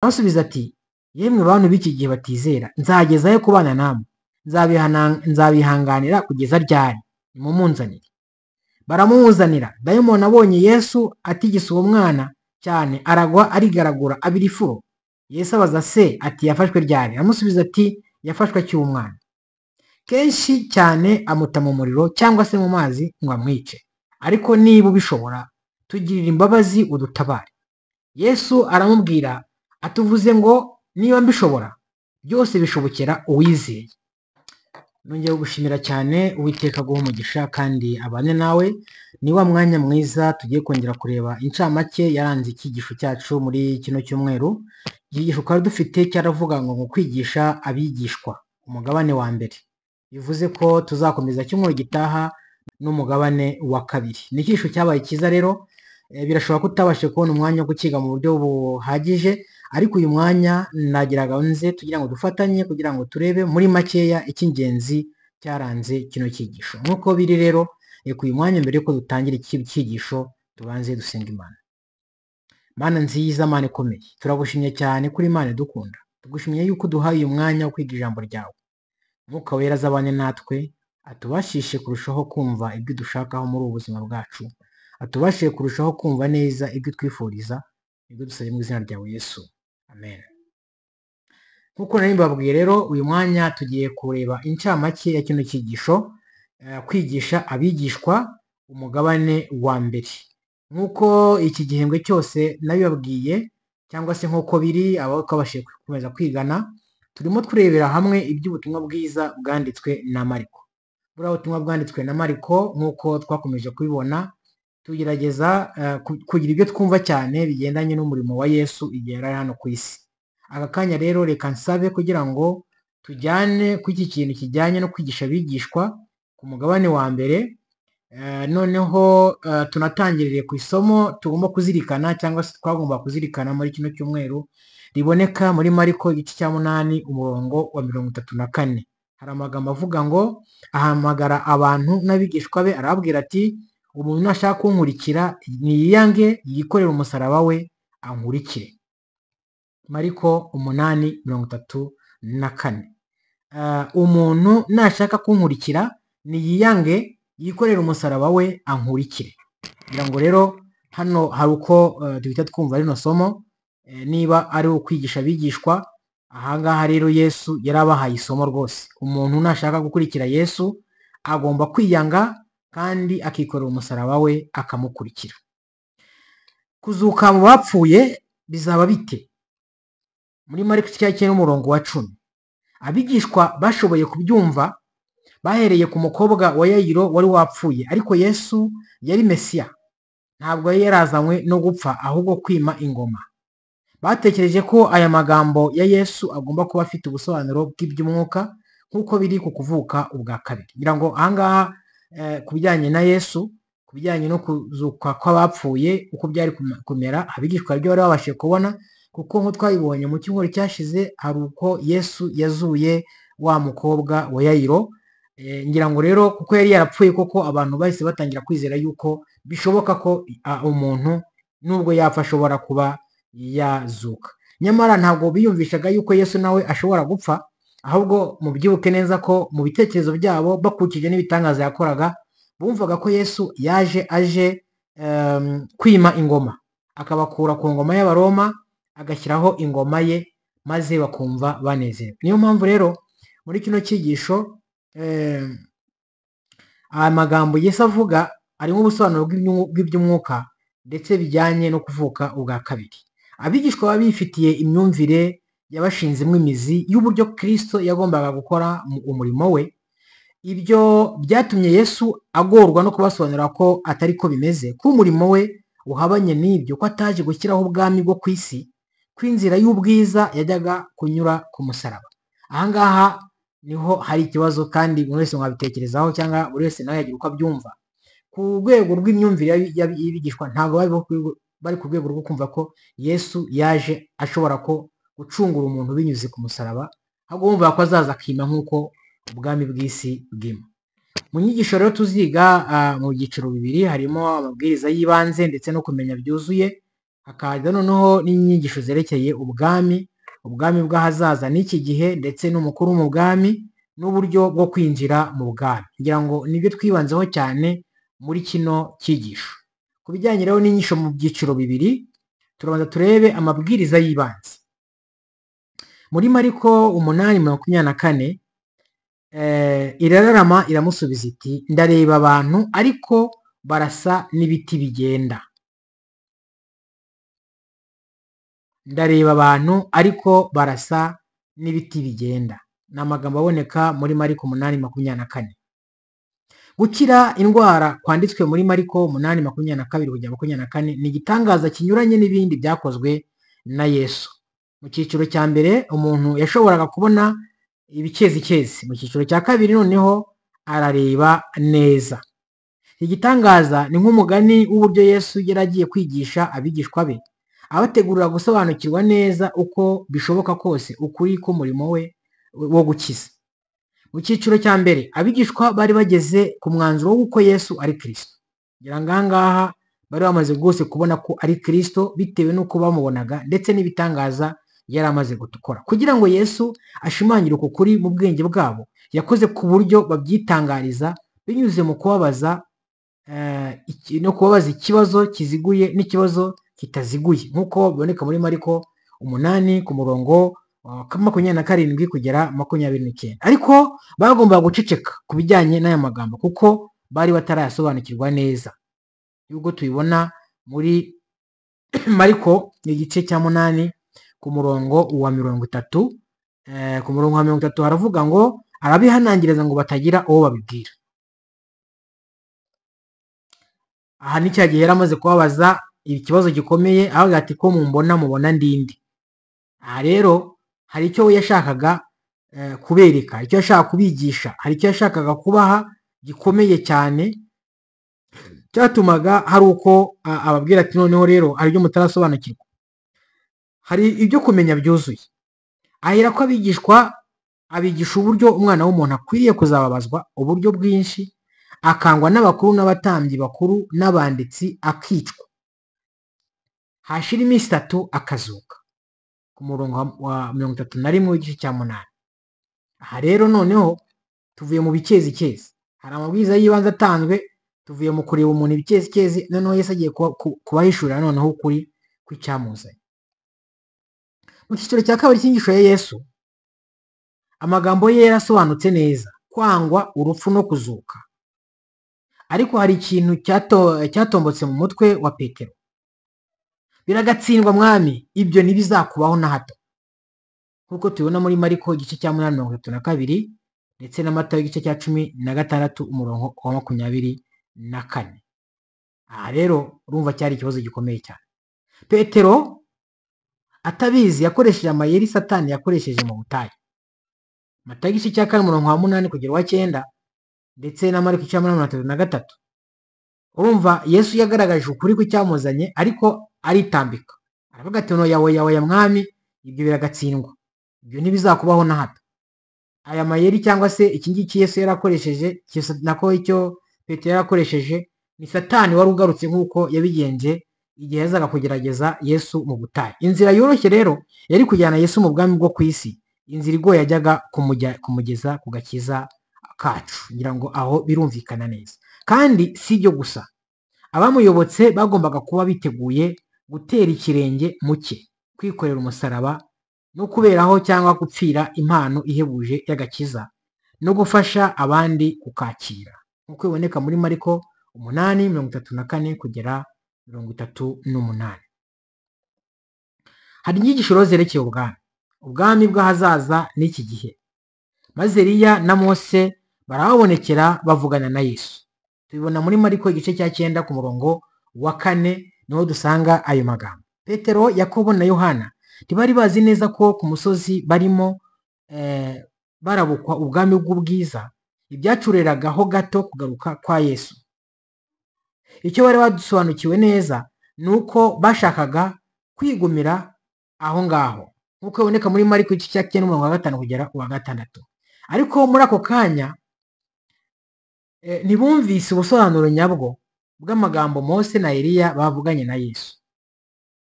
Asubiza ati yemwe bantu b'iki gihe batizera nzagezayo kubana namwe nzabihanganira kugeza ryari nimumunzanire baramumuzanira dayimoni abonye yesu atigisa uwo mwana cyane aragwa arigaragura abira ifuro yesu abaza se ati yafashwe ryari aramusubiza ati yafashwe akiri umwana kenshi cyane amuta mu muriro cyangwa se mu mazi ngo amwice ariko niba ubishobora tugirira imbabazi udutabare yesu aramubwira atuvuze ngo niba mbishobora byose bishobokera uwizeye nongeye gushimira cyane uwiteka guha umugisha kandi abane nawe ni wa mwanya mwiza tugiye kongera kureba incamake yaranze icyigisho cyacu muri kino cyumweru icyigisho twari dufite cyaravuga ngo mu kwigisha abigishwa umugabane wa mbere bivuze ko tuzakomeza cyumweru gitaha n'umugabane wa kabiri ni icyigisho cyabaye cyiza rero eh, birashoboka ko utabashije kubona umwanya wo gukiga mu buryo buhagije ariko uyu mwanya nagira gahunda nze tugira ngo dufatanye kugira ngo turebe muri makeya icy'ingenzi cyaranze kino cyigisho nk'uko biri rero reka uyu mwanya mbere yuko dutangira iki cyigisho tubanze dusenga imana mana nziza mana ikomeye turagushimye cyane kuri imana idukunda tugushimye yuko uduhaye uyu mwanya wo kwiga ijambo ryawe mwuka wera azabane natwe atubashishe kurushaho kumva ibyo dushakaho muri ubu buzima bwacu atubashije kurushaho kumva neza ibyo twifuriza ibyo dusabye mu izina ryawe yesu amen nk'uko nari mbabwiye rero uyu mwanya tugiye kureba incamake ya kino cyigisho eh, kwigisha abigishwa umugabane wa mbere nk'uko iki gihembwe cyose nabibabwiye cyangwa se nk'uko biri abakabashije gukomeza kwigana turimo turebera hamwe iby'ubutumwa bwiza bwanditswe na mariko buriya butumwa bwanditswe na mariko nk'uko twakomeje kubibona tugerageza eh, ku- kugira ibyo twumva cyane bigendanye n'umurimo wa yesu igihe yari ari hano ku isi aka kanya rero reka nsabe kugira ngo tujyane ku iki kintu kijyanye no kwigisha abigishwa ku mugabane wa mbere Eh, noneho eh, tunatangirire ku isomo tugomba kuzirikana cyangwa se twagomba kuzirikana muri kino cyumweru riboneka muri mariko igice cya munani umurongo wa mirongo itatu na kane hari amagambo avuga ngo ahamagara abantu n'abigishwa be arababwira ati umuntu nashaka kunkurikira niyange yikorere umusaraba we ankurikire mariko umunani mirongo itatu na kane Ah, umuntu nashaka kunkurikira niyiyange yikorere umusaraba we ankurikire kugira ngo rero hano hari uko eh, duhita twumva rino somo eh, niba ari ukwigisha abigishwa ahangaha rero yesu yari abahaye isomo rwose umuntu nashaka gukurikira yesu agomba kwiyanga kandi akikorera umusaraba we akamukurikira kuzuka mu bapfuye bizaba bite muri mariko igice cya cyenda umurongo wa cumi abigishwa bashoboye kubyumva bahereye ku mukobwa wa yayiro wari wapfuye ariko yesu yari mesiya ntabwo yari yarazanywe no gupfa ahubwo kwima ingoma batekereje ko aya magambo ya yesu agomba kuba afite ubusobanuro bw'iby'umwuka nk'uko biri ku kuvuka ubwa kabiri ngira ngo ahangaha eh, ku bijyanye na yesu ku bijyanye no kuzuka kw'abapfuye uko byari kuma- kumera abigishwa ibyo bari babashije kubona kuko nk'uko twabibonye mu cyumweru cyashize hari uko yesu yazuye wa mukobwa wa yayiro Eh, ngira ngo rero kuko yari yarapfuye koko abantu bahise batangira kwizera yuko bishoboka ko ah, umuntu nubwo yapfa ashobora kuba yazuka nyamara ntabwo biyumvishaga yuko yesu nawe ashobora gupfa ahubwo mubyibuke neza ko mu bitekerezo byabo bakurikije n'ibitangaza yakoraga bumvaga ko yesu yaje aje em, kwima ingoma akabakura ku ngoma y'abaroma agashyiraho ingoma ye maze bakumva banezerewe niyo mpamvu rero muri kino cyigisho eh, aya magambo Yesu avuga arimo ubusobanuro bw'ibyu- bw'iby'umwuka ndetse bijyanye no kuvuka ubwa kabiri abigishwa baba bifitiye imyumvire yabashinzemo imizi y'uburyo kirisito yagombaga gukora mu- umurimo we ibyo byatumye yesu agorwa no kubasobanurira ko atari ko bimeze ko umurimo we uhabanye n'ibyo ko ataje gushyiraho ubwami bwo ku isi ko inzira y'ubwiza yajyaga kunyura ku musaraba ahangaha niho hari ikibazo kandi buri wese mwabitekerezaho cyangwa buri wese nawe yagira uko abyumva ku rwego rw'imyumvire y'abi- y'abi- y'abigishwa ntabwo bari ku rwego- bari ku rwego rwo kumva ko yesu yaje ashobora ko gucungura umuntu binyuze ku musaraba ahubwo bumva ko azaza akima nk'uko ubwami bw'isi bwima mu nyigisho rero tuziga ah, mu byiciro bibiri harimo amabwiriza y'ibanze ndetse no kumenya byuzuye hakaza noneho n'inyigisho zerekeye ubwami ubwami bw'ahazaza n'iki gihe ndetse n'umukuru wo mu bwami n'uburyo bwo kwinjira mu bwami ngira ngo nibyo twibanzeho cyane muri kino cyigisho ku bijyanye rero n'inyigisho mu byiciro bibiri turabanza turebe amabwiriza y'ibanze muri mariko umunani makumyabiri na kane irararama iramusubiza iti ndareba abantu ariko barasa n'ibiti bigenda ndareba abantu ariko barasa n'ibiti bigenda ni amagambo aboneka muri mariko umunani makumyabiri na kane gukira indwara kwanditswe muri mariko umunani makumyabiri na kabiri kugera makumyabiri na kane ni igitangaza kinyuranye n'ibindi byakozwe na yesu mu cyiciro cya mbere umuntu yashoboraga kubona ibikezi mu cyiciro cya kabiri noneho arareba neza igitangaza ni nk'umugani w'uburyo yesu yari agiye kwigisha abigishwa be abategurira gusobanukirwa neza uko bishoboka kose ukuri k'umurimo we wo gukiza mu cyiciro cya mbere abigishwa bari bageze ku mwanzuro w'uko yesu ari kirisito ngira ngo aha ngaha bari bamaze rwose kubona ko ari kirisito bitewe n'uko bamubonaga ndetse n'ibitangaza yari amaze gukora kugira ngo yesu ashimangire uko kuri mu bwenge bwabo yakoze ku buryo babyitangariza binyuze mu kubabaza no kubabaza ikibazo kiziguye n'ikibazo kitaziguye nk'uko biboneka muri mariko umunani ku murongo makumyabiri na karindwi kugera makumyabiri n'icyenda ariko bagombaga guceceka ku bijyanye n'aya magambo kuko bari batarayasobanukirwa neza y'ubwo tubibona muri mariko igice cya munani ku murongo wa mirongo itatu ku murongo wa mirongo itatu haravuga ngo arabihanangiriza ngo batagira uwo babibwira aha ni cya gihe yari amaze kubabaza ikibazo gikomeye aho ati ko mumbona mubona ndindi aha rero hari icyo we yashakaga kubereka icyo yashaka kubigisha hari icyo yashakaga kubaha gikomeye cyane cyatumaga hari uko ababwira ati noneho rero hari ibyo mutarasobanukirwa hari ibyo kumenya byuzuye ahera ko abigishwa abigisha uburyo umwana w'umuntu akwiriye kuzababazwa uburyo bwinshi akangwa n'abakuru n'abatambyi bakuru n'abanditsi akicwa hashira iminsi itatu akazuka ku murongo wa mirongo itatu na rimwe w'igice cya munani aha rero noneho tuvuye mu bikezikezi hari amabwiriza y'ibanze atanzwe tuvuye mu kureba umuntu ibikezi noneho yesi agiye kubahishurira noneho ukuri kw'icyamuzanye mu cyiciro cya kabiri cy'ingisho ya yesu amagambo ye yarasobanutse neza kwangwa urupfu no kuzuka ariko hari ikintu cyatombotse mu mutwe wa petero biragatsindwa mwami ibyo ntibizakubaho na hato nk'uko tubibona muri mariko igice cya munani mirongo itatu na kabiri ndetse na mata y'igice cya cumi na gatandatu umurongo wa makumyabiri na kane aha rero urumva cyari ikibazo gikomeye cyane petero atabizi yakoresheje amayeri satani yakoresheje mu butayu mata igice cya kane umurongo wa munani kugera uwa cyenda ndetse na mariko icyenda mirongo itatu na gatatu urumva yesu yagaragaje ukuri kw'icyamuzanye ariko aritambika aravuga ati no yawe yawe ya mwami ibyo biragatsindwa ibyo ntibizakubaho na hato aya mayeri cyangwa se iki ngiki yesu yarakoresheje nako icyo petero yarakoresheje ni satani wari ugarutse nk'uko yabigenje igihe yazaga kugerageza yesu mu butayu inzira yoroshye rero yari kujyana yesu mu bwami bwo ku isi inzira igoye yajyaga kumugeza ku gakiza kacu ngira ngo aho birumvikana neza kandi si ibyo gusa abamuyobotse bagombaga kuba biteguye gutera ikirenge mu cye kwikorera umusaraba no kuberaho cyangwa gupfira impano ihebuje y'agakiza no gufasha abandi kukakira nk'uko biboneka muri mariko umunani mirongo itatu na kane kugera mirongo itatu n'umunani hari inyigisho rero zerekeye ubwami ubwami bw'ahazaza n'iki gihe maze Eliya na mose barahabonekera bavugana na yesu tubibona muri mariko igice cya cyenda ku murongo wa kane niho dusanga ayo magambo petero yakobo na yohana ntibari bazi neza ko ku musozi barimo barabukwa ubwami bw'ubwiza ibyacureragaho gato kugaruka kwa yesu icyo bari badusobanukiwe neza ni uko bashakaga kwigumira aho ngaho nk'uko biboneka muri mariko igice cya cyenda umurongo wa gatanu kugera uwa gatandatu ariko muri ako kanya ntibumvise ubusobanuro nyabwo bw'amagambo mose na Eliya bavuganye na yesu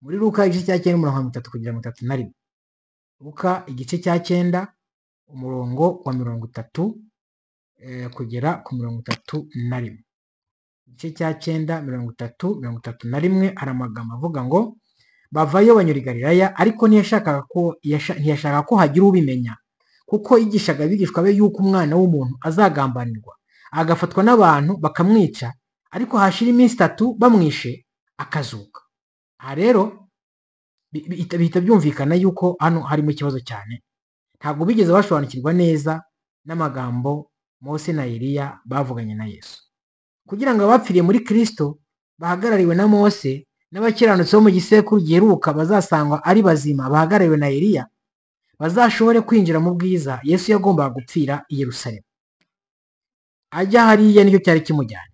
muri Luka igice cya cyenda umurongo wa mirongo itatu kugera mirongo itatu na rimwe Luka igice cya cyenda umurongo wa mirongo itatu eh, kugera ku mirongo itatu na rimwe igice cya cyenda mirongo itatu mirongo itatu na rimwe hari amagambo avuga ngo bavayo banyura i Galilaya ariko ntiyashakaga ko yasha- ntiyashaka ko hagira ubimenya kuko yigishaga abigishwa be yuko umwana w'umuntu azagambanirwa agafatwa n'abantu bakamwica ariko hashira iminsi itatu bamwishe akazuka aha rero bi- bi- bihita byumvikana yuko hano harimo ikibazo cyane ntabwo bigeze basobanukirwa neza n'amagambo Mose na Eliya bavuganye na Yesu kugira ngo abapfiriye muri Kristo bahagarariwe na Mose n'abakiranutsi bo mu gisekuru giheruka bazasangwa ari bazima bahagarariwe na Eliya bazashobore kwinjira mu bwiza Yesu yagombaga gupfira i Yerusalemu ajya hariya nicyo cyari kimujyanye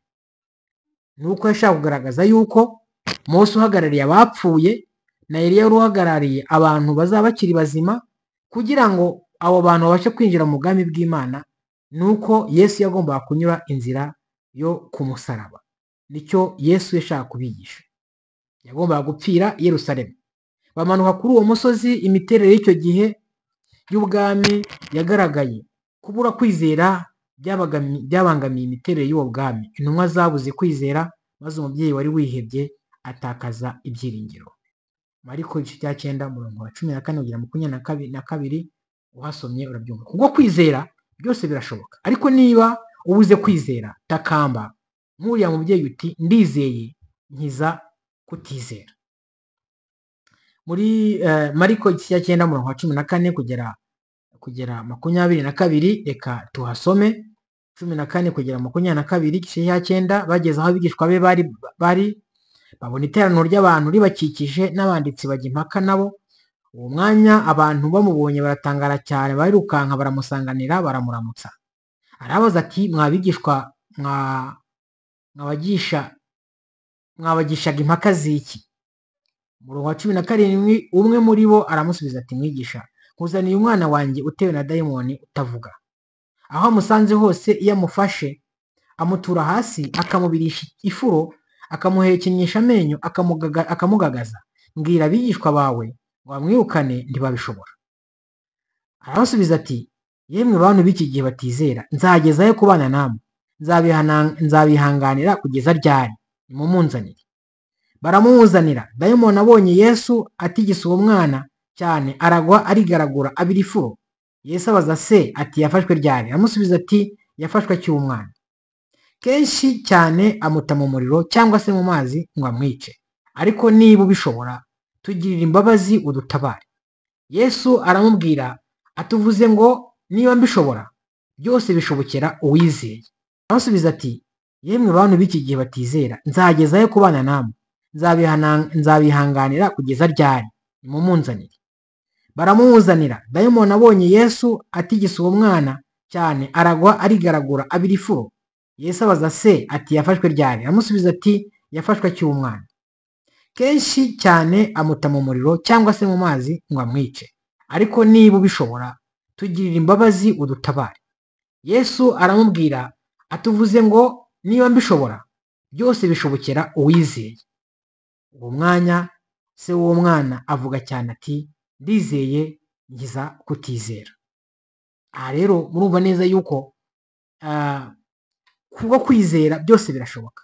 ni uko yashaka kugaragaza yuko Mose uhagarariye abapfuye na Eliya wari uhagarariye abantu bazaba bakiri bazima kugira ngo abo bantu babashe kwinjira mu bwami bw'Imana ni uko Yesu yagombaga kunyura inzira yo ku musaraba nicyo Yesu yashaka kubigisha yagombaga gupfira i Yerusalemu bamanuka kuri uwo musozi imiterere y'icyo gihe y'ubwami yagaragaye kubura kwizera byabagami- byabangamiye imiterere y'uwo bwami intumwa zabuze kwizera maze umubyeyi wari wihebye atakaza ibyiringiro mariko igice cya cyenda umurongo wa cumi na kane kugera makumyabiri na kabiri na kabiri uhasomye urabyumva kubwo kwizera byose birashoboka ariko niba ubuze kwizera takamba nk'uriya mubyeyi uti ndizeye nkiza kutizera muri eh, mariko igice cya cyenda murongo wa cumi na kane kugera kugera makumyabiri na kabiri reka tuhasome cumi na kane kugera makumyabiri na kabiri igice cya cyenda bageze aho abigishwa be bari bari babona iteraniro ry'abantu ribakikije n'abanditsi bajya impaka nabo uwo mwanya abantu bamubonye baratangara cyane barirukanka baramusanganira baramuramutsa arabaza ati mwabigishwa mwa mwabagisha mwabagishaga impaka ziki umurongo wa cumi na karindwi umwe muri bo aramusubiza ati mwigisha nkuzaniye umwana wanjye utewe na dayimoni utavuga aho amusanze hose iyo amufashe amutura hasi akamubirisha ifuro akamuhekenyesha amenyo akamugaga- akamugagaza mbwira abigishwa bawe ngo bamwirukane ntibabishobora arabasubiza ati yemwe bantu b'iki gihe batizera nzageza he kubana namwe Nzabihana- nzabihanganira kugeza ryari nimumunzanire baramumuzanira dayimoni abonye yesu atigisa uwo mwana cyane aragwa arigaragura abira ifuro yesu abaza se ati yafashwe ryari aramusubiza ati yafashwe akiri umwana kenshi cyane amuta mu muriro cyangwa se mu mazi ngo amwice ariko niba ubishobora tugirira imbabazi udutabare yesu aramubwira atuvuze ngo niba mbishobora byose bishobokera uwizeye aramusubiza ati yemwe bantu b'iki gihe batizera nzageza he kubana namwe Nzabihana- nzabihanganira kugeza ryari nimumunzanire baramumuzanira dayimoni abonye yesu atigisa uwo mwana cyane aragwa arigaragura abira ifuro yesu abaza se ati yafashwe ryari aramusubiza ati yafashwe akiri umwana kenshi cyane amuta mu muriro cyangwa se mu mazi ngo amwice ariko niba ubishobora tugirira imbabazi udutabare yesu aramubwira atuvuze ngo niba mbishobora byose bishobokera uwizeye uwo mwanya se w'uwo mwana avuga cyane ati ndizeye ngiza kutizera aha rero murumva neza yuko ah, kubwo kwizera byose birashoboka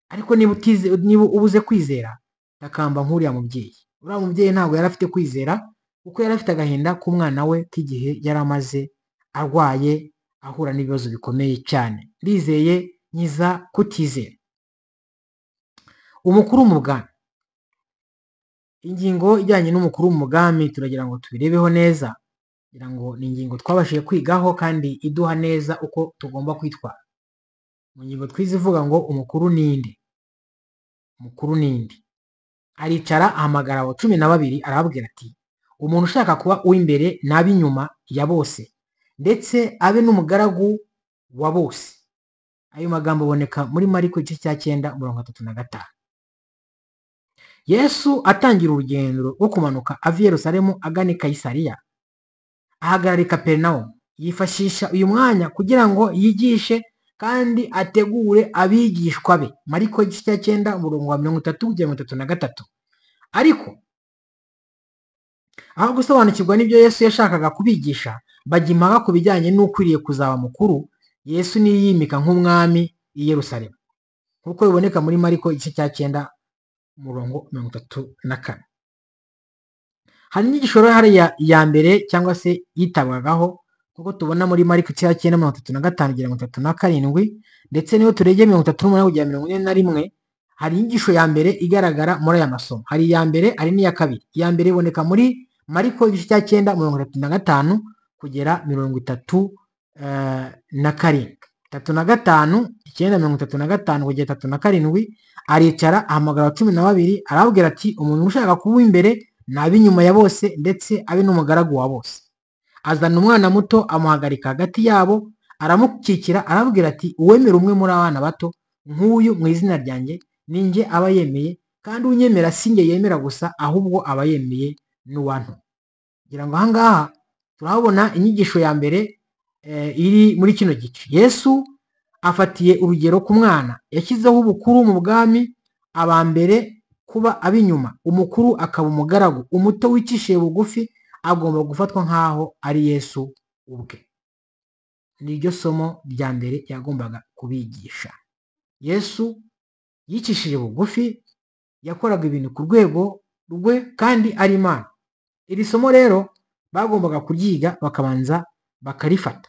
ariko niba utize niba ubuze kwizera takamba nk'uriya mubyeyi uriya mubyeyi ntabwo yari afite kwizera kuko yari afite agahinda k'umwana we k'igihe yari amaze arwaye ahura n'ibibazo bikomeye cyane ndizeye nkiza kutizera umukuru mu bwami ingingo ijyanye n'umukuru mu mugambi turagira ngo tubirebeho neza kugira ngo ni ingingo twabashije kwigaho kandi iduha neza uko tugomba kwitwara mu ngingo twize ivuga ngo umukuru ni inde umukuru ni inde aricara ahamagara abo cumi na babiri arababwira ati umuntu ushaka kuba uw'imbere n'ab'inyuma ya bose ndetse abe n'umugaragu wa bose ayo magambo aboneka muri mariko igice cya cyenda mirongo itatu na gatanu yesu atangira urugendo rwo kumanuka ava i yerusalemu agana i kayisariya ahagarara i kaperinawumu yifashisha uyu mwanya kugira ngo yigishe kandi ategure abigishwa be mariko igice cya cyenda umurongo wa mirongo itatu kugera mirongo itatu na gatatu ariko aho gusobanukirwa n'ibyo yesu yashakaga kubigisha bajya impaka ku bijyanye n'ukwiriye kuzaba mukuru yesu niyo yimika nk'umwami i yerusalemu nk'uko biboneka muri mariko igice cya cyenda umurongo mirongo itatu na kane hari n'igishoro hariya iya mbere cyangwa se yitabwagaho nk'uko tubona muri mariko igice cya cyenda mirongo itatu na gatanu kugera mirongo itatu na karindwi ndetse niyo turegeye mirongo itatu n'umunani kugera mirongo ine na rimwe hari inyigisho ya mbere igaragara muri aya masomo hari iya mbere hari n'iya kabiri iya mbere iboneka muri mariko igice cya cyenda mirongo itatu na gatanu kugera mirongo itatu na karindwi itatu na gatanu icyenda mirongo itatu na gatanu kugera itatu na karindwi aricara ahamagara cumi na babiri arababwira ati umuntu ushaka kuba imbere ni ab'inyuma ya bose ndetse abe n'umugaragu wa bose azana umwana muto amuhagarika hagati yabo aramukikira arababwira ati uwemera umwe muri abana bato nk'uyu mu izina ryanjye ninjye aba yemeye kandi unyemera si njye yemera gusa ahubwo aba yemeye n'uwantu kugira ngo ahangaha turahabona inyigisho ya mbere iri muri kino gice yesu afatiye urugero ku mwana yashyizeho ubukuru mu bwami aba mbere kuba ab'inyuma umukuru akaba umugaragu umuto wicishiye bugufi agomba gufatwa nk'aho ari yesu ubwe ni ryo somo rya mbere yagombaga kubigisha yesu yicishije bugufi yakoraga ibintu ku rwego rwe kandi ari imana iri somo rero bagombaga kuryiga bakabanza bakarifata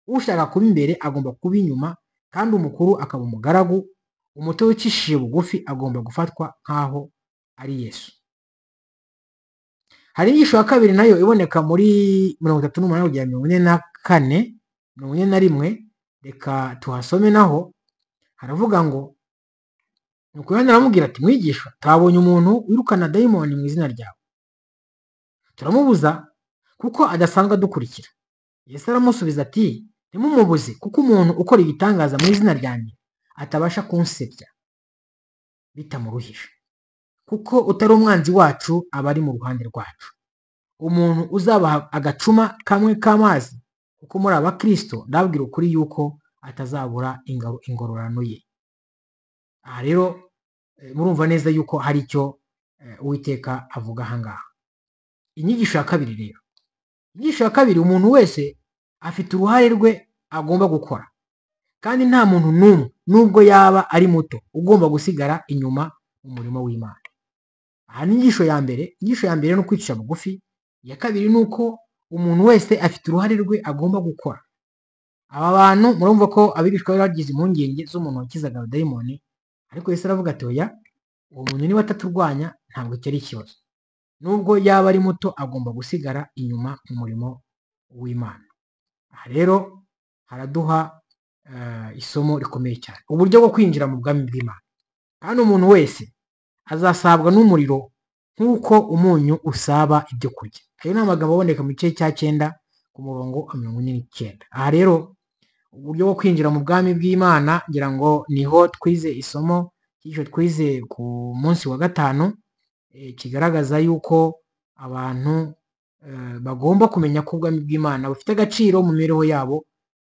ushaka kuba imbere agomba kuba inyuma kandi umukuru akaba umugaragu umuto wicishije bugufi agomba gufatwa nk'aho ari yesu hari inyigisho ya kabiri nayo iboneka muri mirongo itatu n'umunani kugera mirongo ine na kane mirongo ine na rimwe reka tuhasome naho haravuga ngo nuko yohana aramubwira ati mwigisha tuhabonye umuntu wirukana dayimoni mu izina ryawe turamubuza kuko adasanzwe adukurikira yesu aramusubiza ati ntimumubuze kuko umuntu ukora ibitangaza mu izina ryanjye atabasha kunsebya bitamuruhije kuko utari umwanzi wacu aba ari mu ruhande rwacu umuntu uzabaha agacuma kamwe k'amazi kuko muri abakirisito ndabwira ukuri yuko atazabura ingororano ye aha rero murumva neza yuko hari icyo uwiteka avuga ahangaha inyigisho ya kabiri rero inyigisho ya kabiri umuntu wese afite uruhare rwe agomba gukora kandi nta muntu n'umwe n'ubwo yaba ari muto ugomba gusigara inyuma mu murimo w'imana aha ni inyigisho ya mbere inyigisho ya mbere ni ukwicisha bugufi iya kabiri ni uko umuntu wese afite uruhare rwe agomba gukora aba bantu murumva ko abigishwa bari bagize impungenge z'umuntu wakizaga abadayimoni ariko Yesu aravuga ati oya uwo muntu niba ataturwanya ntabwo cyari ikibazo nubwo yaba ari muto agomba gusigara inyuma mu murimo w'imana aha rero haraduha isomo rikomeye cyane uburyo bwo kwinjira mu bwami bw'imana kandi umuntu wese azasabwa n'umuriro nk'uko umunyu usaba ibyo kurya ayo ni amagambo aboneka mu gice cya cyenda ku murongo wa mirongo ine n'icyenda aha rero uburyo bwo kwinjira mu bwami bw'imana ngira ngo niho twize isomo ry'icyo twize ku munsi wa gatanu kigaragaza yuko abantu bagomba kumenya ko ubwami bw'imana bufite agaciro mu mibereho yabo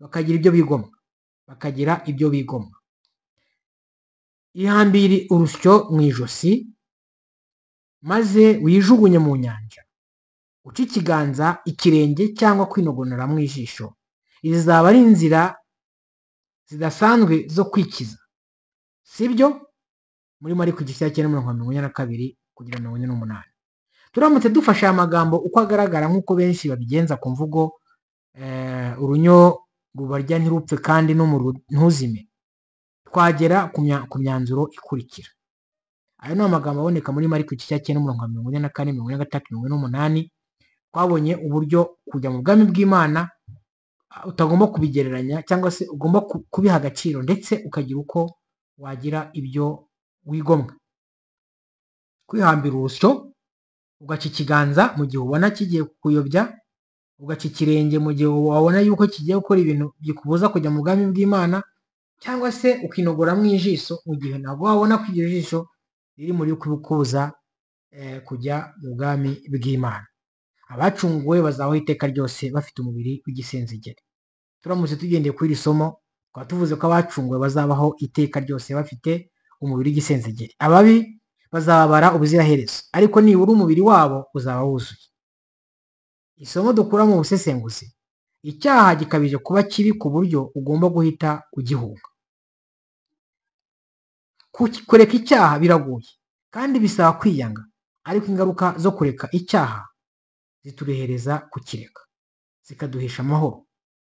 bakagira ibyo bigomwa bakagira ibyo bigomwa ihambire urusyo mu ijosi maze wijugunye mu nyanja uca ikiganza ikirenge cyangwa kwinogonora mu ijisho izi zaba ari inzira zidasanzwe zo kwikiza sibyo muri mariko igice cya cyenda mirongo mirongo ine na kabiri kugera mirongo ine n'umunani turamutse dufashe aya magambo uko agaragara nk'uko benshi babigenza ku mvugo urunyo rubarya ntirupfe kandi ntuzime twagera ku myanzuro ikurikira ayo ni amagambo aboneka muri mariko igice cya cyenda mirongo mirongo ine na kane mirongo ine na gatatu mirongo ine n'umunani twabonye uburyo kujya mu bwami bw'imana utagomba kubigereranya cyangwa se ugomba kubiha agaciro ndetse ukagira uko wagira ibyo wigomwa kwihambira urusyo ugaca ikiganza mu gihe ubona kigiye kuyobya ugaca ikirenge mu gihe wabona yuko kigiye gukora ibintu bikubuza kujya mu bwami bw'imana cyangwa se ukinogora mu ijisho mu gihe ntabwo wabona ko iryo jisho riri muri kubukubuza kujya mu bwami bw'imana abacunguwe bazaho iteka ryose bafite umubiri w'igisenzegeri turamutse tugendeye kuri iri somo twaba tuvuze ko abacunguwe bazabaho iteka ryose bafite umubiri w'igisenzegeri ababi bazababara ubuziraherezo ariko nibura umubiri wabo uzaba wuzuye isomo dukura mu busesenguzi icyaha gikabije kuba kibi ku buryo ugomba guhita ugihunga Ku- kureka icyaha biragoye kandi bisaba kwiyanga ariko ingaruka zo kureka icyaha ziturehereza kukireka zikaduhesha amahoro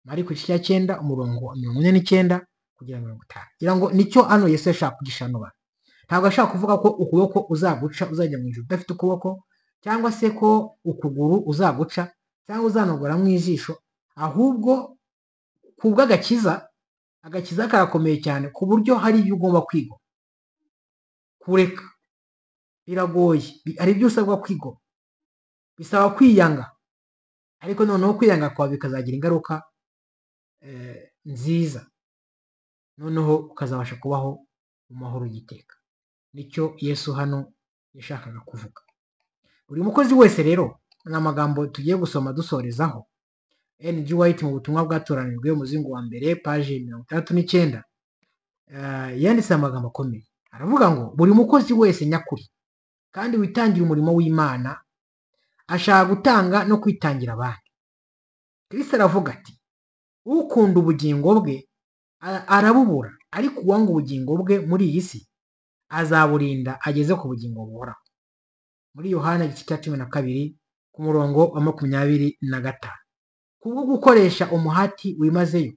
mariko igice cya cyenda umurongo wa mirongo ine n'icyenda kugera mirongo itanu ngira ngo nicyo hano yesu yashaka kugishanura ntabwo ashaka kuvuga ko ukuboko uzaguca uzajya mu ijoro udafite ukuboko cyangwa se ko ukuguru uzaguca cyangwa uzanogora mu ijisho ahubwo ku bw'agakiza agakiza karakomeye cyane ku buryo hari ibyo ugomba kwiga kureka biragoye bi- hari ibyo usabwa kwiga bisaba kwiyanga ariko noneho kwiyanga kwawe bikazagira ingaruka eh, nziza noneho ukazabasha kubaho mu mahoro y'iteka nicyo yesu hano yashakaga kuvuga buri mukozi wese rero ni amagambo tugiye gusoma dusorezaho ng white mu butumwa bwatoranijwe mu muzingo wa mbere paji mirongo itandatu n'icyenda eh, yanditse amagambo akomeye aravuga ngo buri mukozi wese nyakuri kandi witangira umurimo w'imana ashaka gutanga no kwitangira abandi kristo aravuga ati ukunda ubugingo bwe a- arabubura ariko uwanga ubugingo bwe muri iyi si azaburinda ageze ku bugingo buhoraho muri yohana igice cya cumi na kabiri ku murongo wa makumyabiri na gatanu kubwo gukoresha umuhati wimazeyo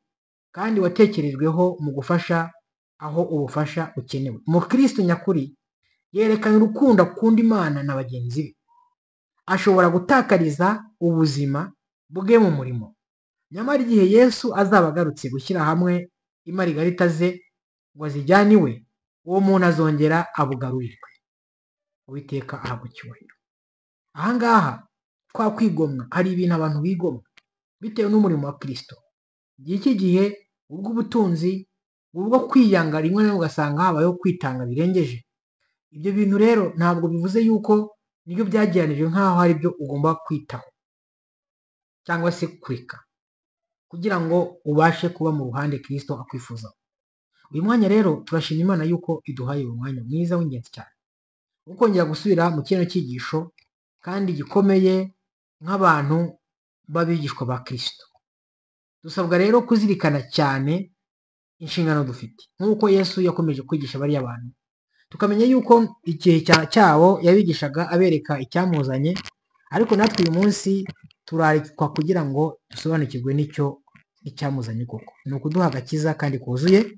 kandi watekerejweho mu gufasha aho ubufasha bukenewe umukristo nyakuri yerekana urukundo akunda imana na bagenzi be ashobora gutakariza ubuzima bwe mu murimo nyamara igihe yesu azaba agarutse gushyira hamwe imarigarita ze ngo azijyane iwe uwo muntu azongera abugarurirwe uwiteka ahabwa icyubahiro aha ngaha twakwigomwa hari ibintu abantu bigomwa bitewe n'umurimo wa kirisito igihe iki gihe ubw'ubutunzi ubwo kwiyanga rimwe na rimwe ugasanga habayeho kwitanga birengeje ibyo bintu rero ntabwo bivuze yuko nibyo byagiranijwe nk'aho hari ibyo ugomba kwitaho cyangwa se kureka kugira ngo ubashe kuba mu ruhande kirisito akwifuza uyu mwanya rero turashima imana yuko iduhaye uyu mwanya mwiza w'ingenzi cyane wo kongera gusubira mu kino cyigisho kandi gikomeye nk'abantu b'abigishwa ba kirisito dusabwa rero kuzirikana cyane inshingano dufite nk'uko yesu yakomeje kwigisha bariya bantu tukamenya yuko igihe cya- cyabo yabigishaga abereka icyamuzanye ariko natwe uyu munsi turarikwa kugira ngo dusobanukirwe n'icyo icyamuzanye koko ni ukuduha agakiza kandi kuzuye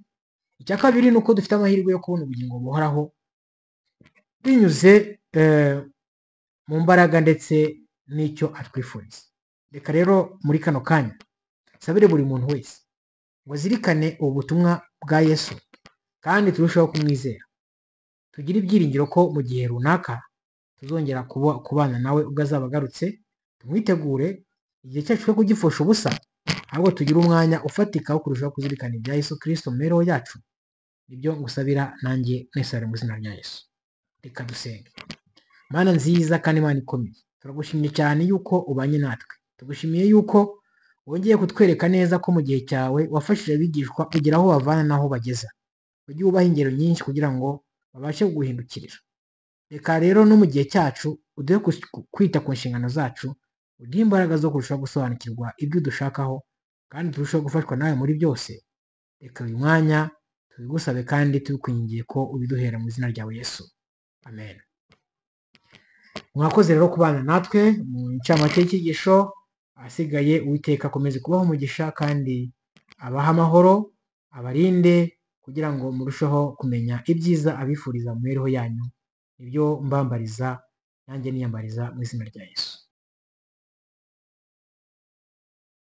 icya kabiri ni uko dufite amahirwe yo kubona ubugingo buhoraho binyuze eh, mu mbaraga ndetse n'icyo atwifuriza reka rero muri kano kanya sabire buri muntu wese ngo azirikane ubu butumwa bwa yesu kandi turusheho kumwizera tugire ibyiringiro ko mu gihe runaka tuzongera kuba- kubana nawe ubwo azaba agarutse tumwitegure igihe cyacu cyo kugipfusha ubusa ahubwo tugire umwanya ufatika wo kurushaho kuzirikana ibya yesu kirisito mu mibereho yacu nibyo ngusabira nanjye nesare mu izina rya yesu reka dusenge mana nziza kandi mana ikomeye turagushimye cyane yuko ubanye natwe tugushimiye yuko wongeye kutwereka neza ko mu gihe cyawe wafashije abigishwa kugera aho bavana n'aho bageza ujye ubaha ingero nyinshi kugira ngo babashe kuguhindukirira reka rero no mu gihe cyacu uduhe kus- ku- kwita ku nshingano zacu uduhe imbaraga zo kurushaho gusobanukirwa ibyo udushakaho kandi turusheho gufashwa nawe muri byose reka uyu mwanya tubigusabe kandi tubikwingingiye ko ubiduhera mu izina ryawe yesu amen mwakoze rero kubana natwe mu ncamake y'icyigisho ahasigaye uwiteka akomeze kubaho umugisha kandi abahe amahoro abarinde kugira ngo murusheho kumenya ibyiza abifuriza mu mibereho yanyu nibyo mbambariza nanjye niyambariza mu izina rya yesu